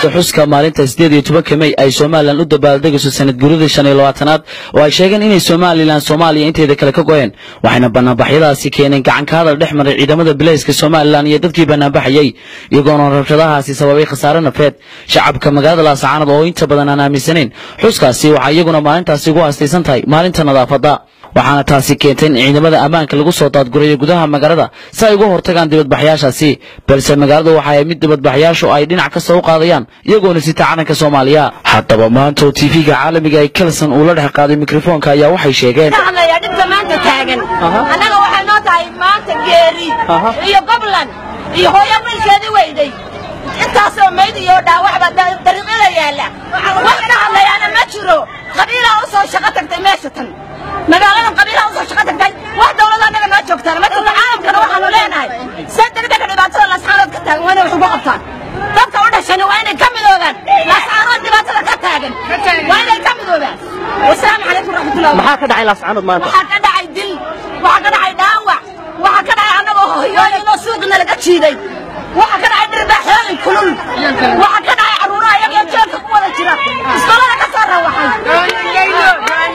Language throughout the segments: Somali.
munaasabada xuska maalinta sideed iyo tobanka mey ay somalilan u dabaaldegayso sanad guuradii shan iyo labaatanaad oo ay sheegeen inay somalilan soomaaliya inteeda kale ka goyeen waxayna banaanbaxyadaasi keeneen gacan ka hadal dhex maray ciidamada bilayska somalilan iyo dadkii banaanbaxayey iyagoona rabshadahaasi sababay khasaare nafeed shacabka magaalada laasacaanad oo inta badan aan aaminsanayn xuskaasi waxaa iyaguna maalintaasi ugu haastaysan tahay maalinta nadaafadda waxaana taasi keentay in ciidamada ammaanka lagu soo daadgurayo gudaha magaalada si ay uga hortagaan dibadbaxyaashaasi balse magaaladu waxa ay mid dibadbaxyaashu ay dhinac kasta u qaadayaan iyagoona sita calanka soomaaliya haddaba maanta oo tv-ga caalamiga ee kelson uu la dhex qaaday mikrofoonka ayaa waxay sheegeen hadlaya dhibka maanta taagan annaga waxay noo tahay maanta geeri iyo goblan iyo hooyo wiilkeedii weyday intaasoo mayd iyo dhaawacba dariiqyada yaalla wax ka hadlayaana ma jiro qabiilaa u soo shaqo tagtay meesha tan magaalada qabiilaa u soo shaqo tagtay wax dawlada annaga noo joogtaan ma jirto caalamkana waxaanu leenahay se degdega dhibaatada lascaanood ka taagan waa inay wax uga qabtaan dadka u dhashani waa inay ka midoogaan lascaanood dhibaatada ka taagan waa inay ka midoobaan wasalaamu calaykum raxmatullahi maxaa ka dhacay laascaanood maanta waxaa ka dhacay dil waxaa ka dhacay dhaawac waxaa ka dhacay annagoo hoyooyinoo suuqina laga jiiday waxaa ka dhacay dhirbaaxyooyin kulul waxaa ka dhacay carruuraha iyagoo jeelka ku wada jira iskolada ka soo rawaxay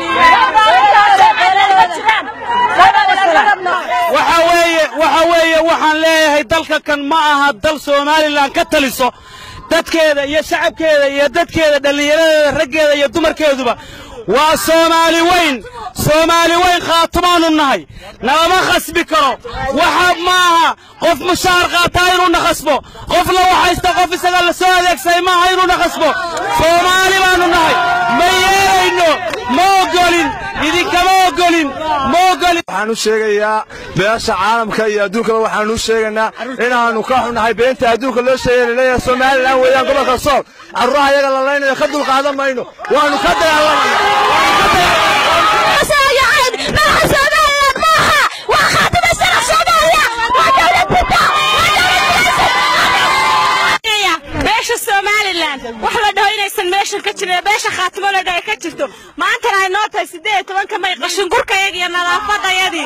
waxa weeye waxa weeye waxaan leeyahay dalka kan ma aha dal somalilan ka taliso dadkeeda iyo shacabkeeda iyo dadkeeda dhallinyaradeeda raggeeda iyo dumarkeeduba waa soomaali weyn soomaali weyn khaatumaanu nahay nalama khasbi karo waxa maaha qof mushaar qaataa inuuna khasbo qof la waxaysta qof isaga la soo adeegsaday maaha inuuna khasbo soomaali baanu nahay ma yeelayno ma ogolin idinkama ogolin ma ogolin waxaan u sheegayaa beesha caalamka iyo adduunkaba waxaan u sheegaynaa inaannu ka xunnahay beenta adduunka loo sheegay leeyahay somalilan weeyaan gobolka sool carruuraha iyaga la laynayo ka dulqaadan mayno waannu ka beesha somalilan wax la dhaho inaysan meeshan ka jirin beesha khaatimo la dhaho ka jirto maantana ay noo tahay siddeed iyo tobanka may qashingurkayagi iyo nadaafadayadii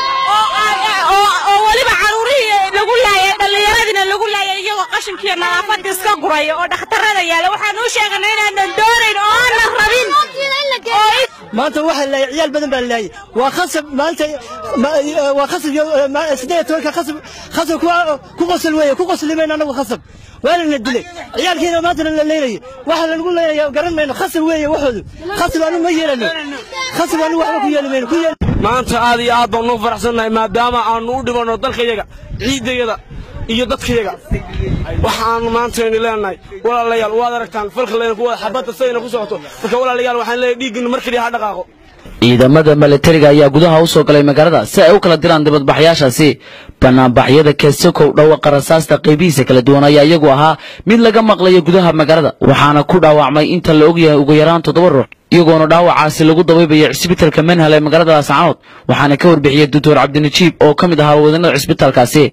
oo weliba caruurihii lagu laayay dhallinyaradiina lagu laayay iyagoo qashinkiiyo nadaafadii iska guraya oo dhakhtarada yaala waxaan u sheeganay inaanan doonayn oo aanan rabin maanta waxaa laayay ciyaal badan baa laayay waa khasab maanta waa khasab siddeed iyo tobanka khasab khasab ku qosol weeye ku qoslimayno annagu khasab waana la dilay ciyaalkiina maantana la leynayay waxa lanagu leynaya garan mayno khasab weeye waxoodu khasab anu ma yeelano khasab anu waxba ku yeeli mayno ku yeeli maanta aad iyo aad baan ugu faraxsannahay maadaama aanu u dhibanno dalkayaga ciidayaga iyo dadkayaga waxaanu maantaynu leenahay walaalayaal waad aragtaan falkalayna kuwada xabadda sayna ku socoto marka walaalayaal waxaan leeyahay dhiigginu mar keliya ha dhaqaaqo ciidamada milatariga ayaa gudaha u soo galay magaalada si ay u kala diraan dibadbaxyaashaasi banaanbaxyada kasakow dhawaqa rasaasta qaybihiisa kala duwan ayaa iyagu ahaa mid laga maqlayo gudaha magaalada waxaana ku dhaawacmay inta la ogyahay ugu yaraan toddoba ruux iyagoona dhaawacaasi lagu dabaybayo cisbitalka manhal ee magaalada laascaanood waxaana ka warbixiyey doctor cabdinajiib oo ka mid ahaa wadanada cisbitaalkaasi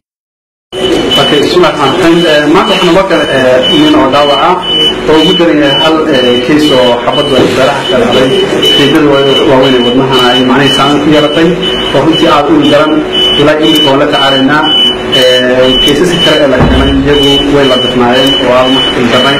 maanta waxaa noo kale nin oo dhaawaca oo ugu daran yahay hal keys oo xabaddu ay beeraha ka dhacday jeedada waaweyn ee wadnahana ay macnihii saameyn ku yeelatay oo runtii aad u daran ilaa imika oo la tacaalaynaa keysaska kale ee la keenay iyagu way la difnaayeen oo aan darnay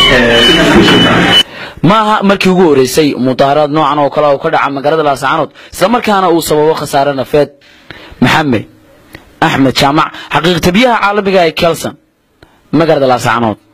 ma aha markii ugu horeysay mudaaharaad noocan oo kale oo ka dhaca magaalada laascaanood islamarkaana uu sababo khasaare nafeed maxamed axmed jaamac xaqiiqtabiyaha caalamiga ee kelson magaalada laascaanood